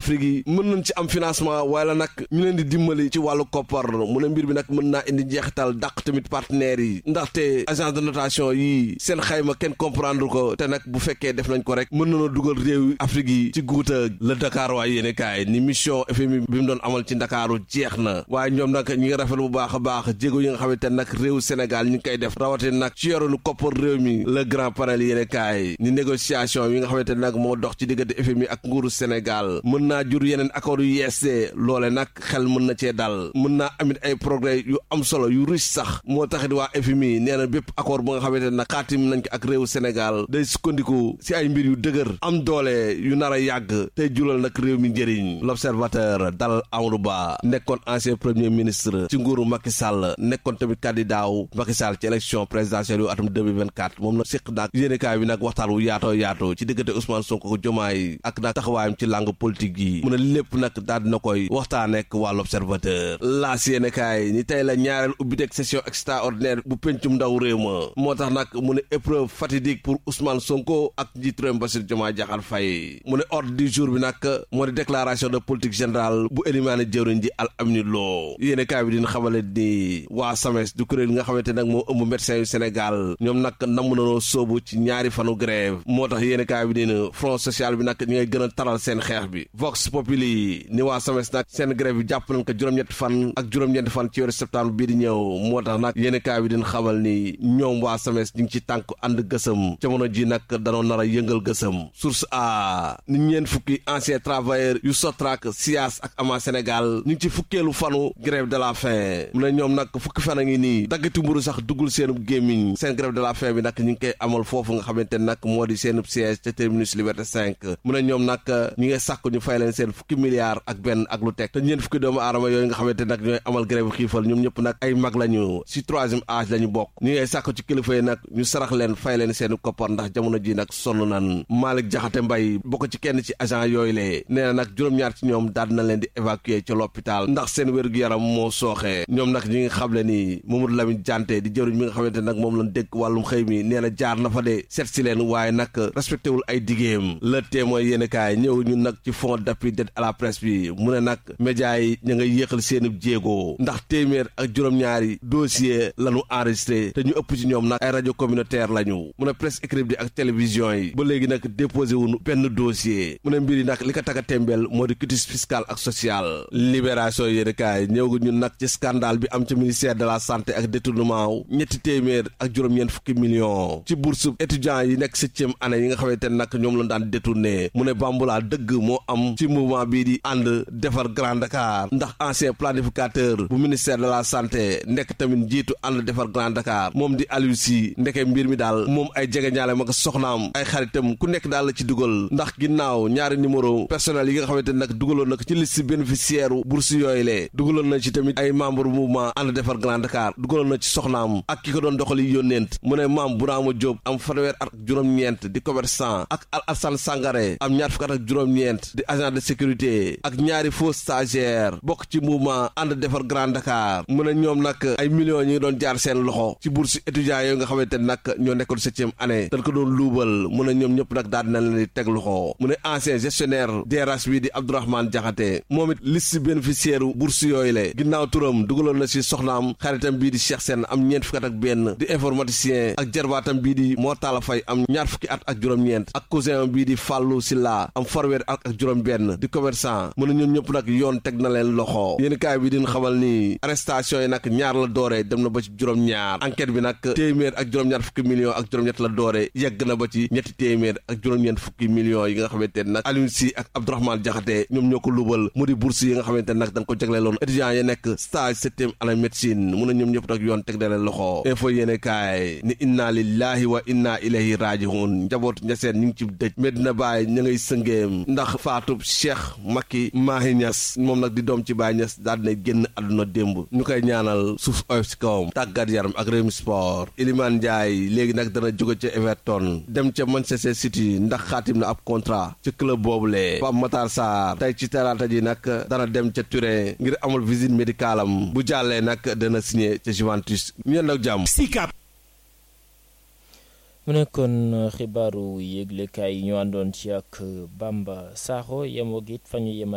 Afrique yi mën nañ ci am financement wala nag ñu leen di dimbali ci wàllu koppar mu ne mbir bi nag mën naa indi njeexital dàq tamit partenaires yi ndaxte agence de notation yi seen xayma kenn comprendre ko te nag bu fekkee def nañ ko rek mën nañoo dugal réew Afrique yi ci guuta la Dakar waaye yéene kaay ni mission FMI bi mu doon amal ci Ndakaaru jeex na waaye ñoom nag ñi ngi rafet bu baax a baax jéego yi nga xamante nag réew Sénégal ñi ngi koy def rawate nag ci yoronu koppar réew mi le grand panel yéene kaay ni négociation yi nga xamante nag moo dox ci diggante FMI ak nguuru Sénégal mën naa jur yeneen accord yu yeesee loole nag xel mën na cee dal mën naa amit ay progrès yu am solo yu riche sax moo taxit waa FMI nee na bépp accord bu nga xamante nag xaatim nañ ko ak réew Sénégal day sukkandiku si ay mbir yu dëgër am doole yu nar a yàgg tey julal nag réew mi njëriñ l'observateur dal Amadou Ba nekkoon ancien premier ministre ci nguuru Macky Sall nekkoon tamit candidat wu Macky Sall ci élection présidentielle yu atum 2024 moom nag séq naag yéenekaay bi nag waxtaan wu yaatoo yaatoo ci diggante Ousmane Sonko ko Jomaay ak nag taxawaayam ci langue politique yi mu ne lépp nag daal dina koy waxtaanee ak waa l'observateur laas yéenekaay ni tey la ñaareel ubbiteeg session extraordinaire bu pencum ndaw réew ma moo tax nag mu ne épreuve fatidique pour Ousmane Sonko ak njiitu réew mi Bassirou Diomaye Diakhar Faye mu ne ordre du jour bi nag moo di déclaration de politique générale bu élimaane jëwriñ ji Al Amine Lo yéene kaay bi dina xamale ni waa SAMES du kuréel nga xamante nag moo ëmb médecins yu Sénégal ñoom nag namm nanoo sóobu ci ñaari fanu grève moo tax yéene kaay bi dina front social bi nag ñi ngay gën a taral seen xeex bi Vox Populi ni waa SAMES nag seen grève bi jàpp nañ ko juróom-ñetti fan ak juróom-ñetti fan ci weeru septembre bii di ñëw moo tax nag yéene kaay bi dina xamal ni ñoom waa SAMES ñu ngi ci tànk ànd gësëm jamono ji nag danoo nar a yëngal gësëm source a ni ñeen fukki ancien travailleur yu Sotrac SIAS ak ama Sénégal ñu ngi ci fukkeelu fanu grève de la faim mu ne ñoom nag fukki fan a ngi nii daggati mburu sax duggul seenu gémmiñ seen grève de la faim bi nag ñu ngi koy amal foofu nga xamante nag moo di seen siège ca terminus Liberté 5 mu ne ñoom nag ñu ngi sàkk ñu fay leen seen fukki milliards ak benn ak lu teg te ñeen fukki doomu aadama yooyu nga xamante nag ñooy amal grève xiifal ñoom ñëpp nag ay mag lañu si troisième âge la ñu bokk ñu ngay sàkk ci kilifa yi nag ñu sarax leen fay leen seen koppar ndax jamono ji nag sonn nan Malick Jaxate Mbay bokk ci kenn ci agent yooyu lee nee na nag juróom-ñaar ci ñoom daal na leen di évacuer ci l'hôpital ndax seen wér-gu-yaram moo sooxee ñoom nag ñi ngi xamle ni Mamadou Lamine Diante di jëwriñ mi nga xamante nag moom lañ dégg wàllum xëy mi nee na jaar na fa de seet si leen waaye nag respecté wul ay digéem le témoin yéen kaay ñëw ñun nag ci fond d'appui d'aide à la presse bi mu ne nag médias yi ña ngay yéexal seeni jéego ndax téeméer ak juróom-ñaari dossier lañu enregistré te ñu ëpp ci ñoom nag ay rajo communautaire lañu mu ne presse écrite bi ak télévision yi ba léegi nag déposé wuñu benn dossier mu ne mbir yi nag li ko taga tembeel moo di quitus fiscal ak social libération yéen kaay ñëw ñun nag ci scandale bi am ci ministère de la santé ak détournement ñetti téeméer ak juróom-ñeent fukki millions ci bourse étudiants yi nekk septième année yi nga xamante ne nag ñoom lañ daan détourné mu ne bambulaa dëgg moo am ci mouvement bii di ànd defar Grand Dakar ndax ancien planificateur bu ministère de la santé nekk tamit njiitu ànd defar Grand Dakar moom di Aliou Sy ndeke mbir mi daal moom ay jege ñaale ma ko soxnaam ay xaritam ku nekk daal la ci dugal ndax ginnaaw ñaari numéro personnel yi nga xamante ne nag dugaloon nag ci liste bénéficiaire bourse yooyu lee dugaloon na ci tamit ay membre mouvement ànd defar Grand Dakar dugaloon na ci soxnaam ak ki ko doon doxali yónneent mu ne maam Bourama Diop am fanweer at ak juróom-ñeent di commerçant ak Al Assane Sangaré am ñaar fukk at ak juróom-ñeent di agent de sécurité ak ñaari faux stagiaire bokk ci mouvement ànd defar Grand Dakar mu ne ñoom nag ay millions ñi ngi doon jaar seen loxo ci bourse étudiants yooyu nga xamante ne nag ñoo nekkoon septième année dañ ko doon luubal mu ne ñoom ñëpp nag daal dina leen di teg loxo mu ne ancien gestionnaire DRH bi di Abdourahmane Diakhaté moom it liste bénéficiaire bourse yooyu le ginnaaw turam dugaloon na si soxnaam xaritam bii di Cheikh Sène am ñeent fukki at ak benn di informaticien ak jarbaatam bii di Mortala Faye am ñaar fukki at ak juróom-ñeent ak cousin bii di Fallou Silla am farweer at ak juróom-benn di commerçant mu ne ñoom ñëpp nag yoon teg na leen loxo yéen kaay bi din xamal ni arrestation yi nag ñaar la dooree dem na ba ci juróom-ñaar enquête bi nag téeméer ak juróom-ñaar fukki millions ak juróom-ñett la dooree yegg na ba ci ñetti téeméer ak juróom-ñeent fukki millions yi nga xamante ne nag Aliou Sy ak Abdourahmane Diakhaté ñoom ñoo ko lubal mu di bourse yi nga xamante ne nag dañ ko jagleeloon étudiants yi nekk stage septième année médecine mu ne ñoom ñëpp nag yoon teg na leen loxo info yéene kaay ni inna lillahi wa inna ilayhi rajiun njabootu ñaseen ñu ngi ci dëj Medina Baye ña ngay sëngeem ndax faatub Cheikh Macky Mahi Niass moom nag di doom ci Baye Niass daal dina génn àdduna démb ñu koy ñaanal suuf oyof si kawam tàggat yaram ak Rewmi Sport Iliman Ndiaye léegi nag dana jóge ca Everton dem ca Manchester City ndax xaatim na ab contrat ci club boobule Pape Matar Sarr tey ci talaata ji nag dana dem ca Turin ngir amul visite médicale am bu jàllee nag dana signé ca Juventus ñu ak jàmm mu nekkoon xibaaru yëglekaay yi ñu àndoon ci ak Bamba Sakho yemoo it fa ñu yemal